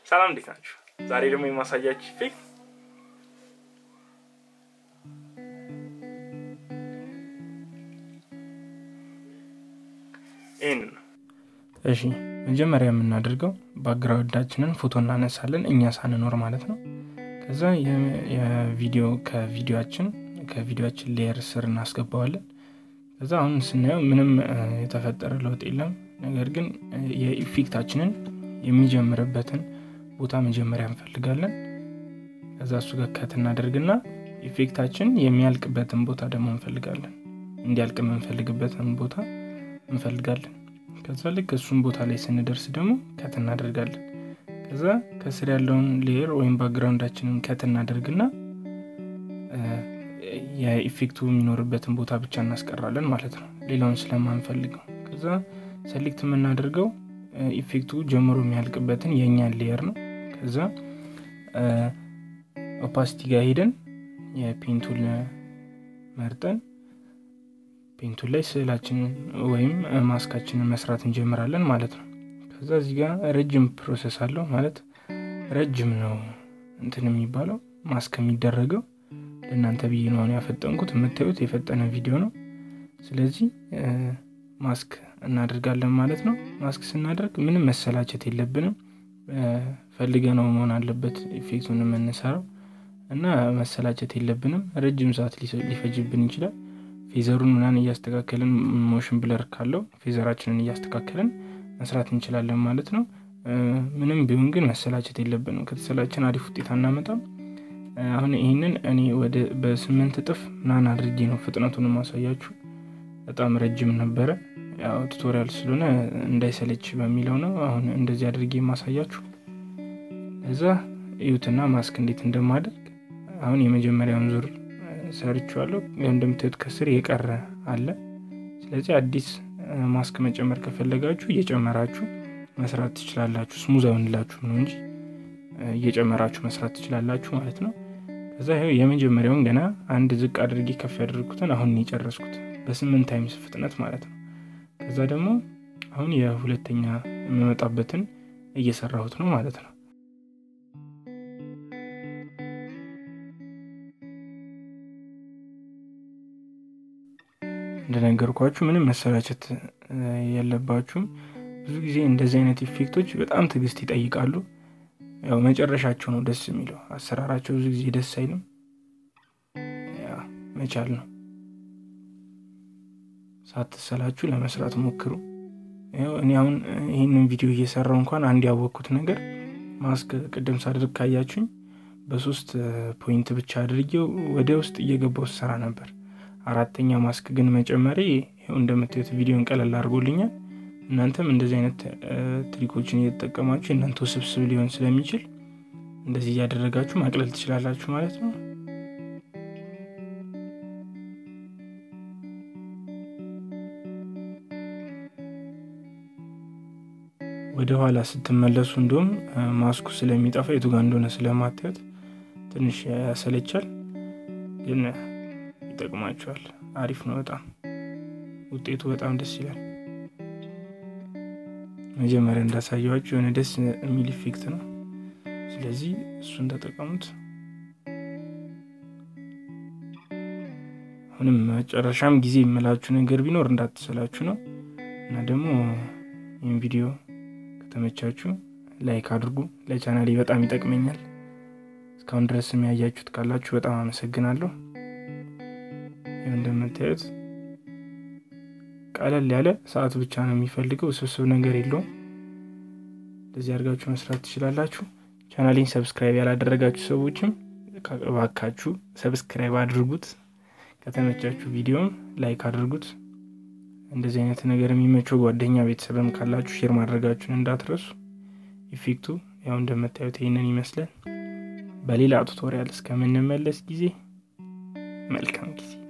ሰላም እንዴት ናችሁ? ዛሬ ደግሞ የማሳያችሁ ኢፌክት ይህን ነው። እሺ መጀመሪያ የምናደርገው ባክግራውንዳችንን ፎቶ እናነሳለን እኛ ሳንኖር ማለት ነው። ከዛ የቪዲዮ ከቪዲዮችን ከቪዲዮችን ሌየር ስር እናስገባዋለን። ከዛ አሁን ስናየው ምንም የተፈጠረ ለውጥ የለም። ነገር ግን የኢፌክታችንን የሚጀምርበትን ቦታ መጀመሪያ እንፈልጋለን። ከዛ እሱ ጋር ከት እናደርግና ኢፌክታችን የሚያልቅበትን ቦታ ደግሞ እንፈልጋለን። እንዲያልቅ የምንፈልግበትን ቦታ እንፈልጋለን። ከዛ ልክ እሱን ቦታ ላይ ስንደርስ ደግሞ ከት እናደርጋለን። ከዛ ከስር ያለውን ሌየር ወይም ባክግራውንዳችንን ከት እናደርግና የኢፌክቱ የሚኖርበትን ቦታ ብቻ እናስቀራለን ማለት ነው፣ ሌላውን ስለማንፈልገው። ከዛ ሰሌክት የምናደርገው ኢፌክቱ ጀምሮ የሚያልቅበትን የእኛን ሌየር ነው። ከዛ ኦፓሲቲ ጋር ሄደን የፔንቱል መርጠን ፔንቱል ላይ ስዕላችንን ወይም ማስካችንን መስራት እንጀምራለን ማለት ነው። ከዛ እዚህ ጋር ረጅም ፕሮሰስ አለው ማለት ረጅም ነው እንትን የሚባለው ማስክ የሚደረገው ለእናንተ ብዬ ነው አሁን ያፈጠንኩት። የምታዩት የፈጠነ ቪዲዮ ነው። ስለዚህ ማስክ እናደርጋለን ማለት ነው። ማስክ ስናደርግ ምንም መሰላቸት የለብንም። ፈልገ ነው መሆን አለበት ኢፌክቱን የምንሰራው እና መሰላቸት የለብንም። ረጅም ሰዓት ሊፈጅብን ይችላል። ፌዘሩን ምናን እያስተካከልን ሞሽን ብለር ካለው ፌዘራችንን እያስተካከልን መስራት እንችላለን ማለት ነው። ምንም ቢሆን ግን መሰላቸት የለብንም። ከተሰላችን አሪፍ ውጤት አናመጣም። አሁን ይህንን እኔ ወደ በስምንት እጥፍ ምናን አድርጌ ነው ፍጥነቱን ማሳያችሁ። በጣም ረጅም ነበረ። ያው ቱቶሪያል ስለሆነ እንዳይሰለች በሚለው ነው አሁን እንደዚህ አድርጌ የማሳያችሁ። እዛ እዩትና ማስክ እንዴት እንደማደርግ አሁን የመጀመሪያውን ዙር ሰርችዋለሁ። እንደምታዩት ከስር የቀረ አለ። ስለዚህ አዲስ ማስክ መጨመር ከፈለጋችሁ እየጨመራችሁ መስራት ትችላላችሁ። ስሙዝ አይሆንላችሁም ነው እንጂ እየጨመራችሁ መስራት ትችላላችሁ ማለት ነው። ከዛ ይኸው የመጀመሪያውን ገና አንድ ዝቅ አድርጌ ከፍ ያደርጉትን አሁን የጨረስኩት በስምንት ታይምስ ፍጥነት ማለት ነው። ከዛ ደግሞ አሁን የሁለተኛ የምመጣበትን እየሰራሁት ነው ማለት ነው። እንደነገርኳችሁ ምንም መሰላቸት የለባችሁም። ብዙ ጊዜ እንደዚህ አይነት ኢፌክቶች በጣም ትዕግስት ይጠይቃሉ። ያው መጨረሻቸው ነው ደስ የሚለው። አሰራራቸው ብዙ ጊዜ ደስ አይልም። መቻል ነው። ሳትሰላችሁ ለመስራት ሞክሩ። እኔ አሁን ይህንን ቪዲዮ እየሰራው እንኳን አንድ ያወቅኩት ነገር ማስክ ቅድም ሳድርግ ካያችሁኝ በሶስት ፖይንት ብቻ አድርጌው ወደ ውስጥ እየገባው ስሰራ ነበር። አራተኛ ማስክ ግን መጨመሬ ይኸው እንደምታዩት ቪዲዮን ቀለል አድርጎልኛል። እናንተም እንደዚህ አይነት ትሪኮችን እየተጠቀማችሁ እናንተ ውስብስብ ሊሆን ስለሚችል እንደዚህ እያደረጋችሁ ማቅለል ትችላላችሁ ማለት ነው። ወደ ኋላ ስትመለሱ እንዲሁም ማስኩ ስለሚጠፋ የቱ ጋር እንደሆነ ስለማታዩት ትንሽ ያሰለቻል፣ ግን ይጠቅማችኋል። አሪፍ ነው በጣም ውጤቱ በጣም ደስ ይላል። መጀመሪያ እንዳሳየዋችሁ የሆነ ደስ የሚል ኢፌክት ነው። ስለዚህ እሱን ተጠቀሙት። አሁንም መጨረሻም ጊዜ የምላችሁ ነገር ቢኖር እንዳትሰላችሁ ነው እና ደግሞ ይህን ቪዲዮ ከተመቻችሁ ላይክ አድርጉ። ለቻናሌ በጣም ይጠቅመኛል። እስካሁን ድረስ የሚያያችሁት ካላችሁ በጣም አመሰግናለሁ። ይህ እንደምታዩት ቀለል ያለ ሰዓት ብቻ ነው የሚፈልገው፣ ውስብስብ ነገር የለውም። እንደዚህ አድርጋችሁ መስራት ትችላላችሁ። ቻናሌን ሰብስክራይብ ያላደረጋችሁ ሰዎችም እባካችሁ ሰብስክራይብ አድርጉት። ከተመቻችሁ ቪዲዮም ላይክ አድርጉት። እንደዚህ አይነት ነገር የሚመቸው ጓደኛ ቤተሰብም ካላችሁ ሼር ማድረጋችሁን እንዳትረሱ። ኢፌክቱ ያው እንደምታዩት ይህንን ይመስላል። በሌላ ቱቶሪያል እስከምንመለስ ጊዜ መልካም ጊዜ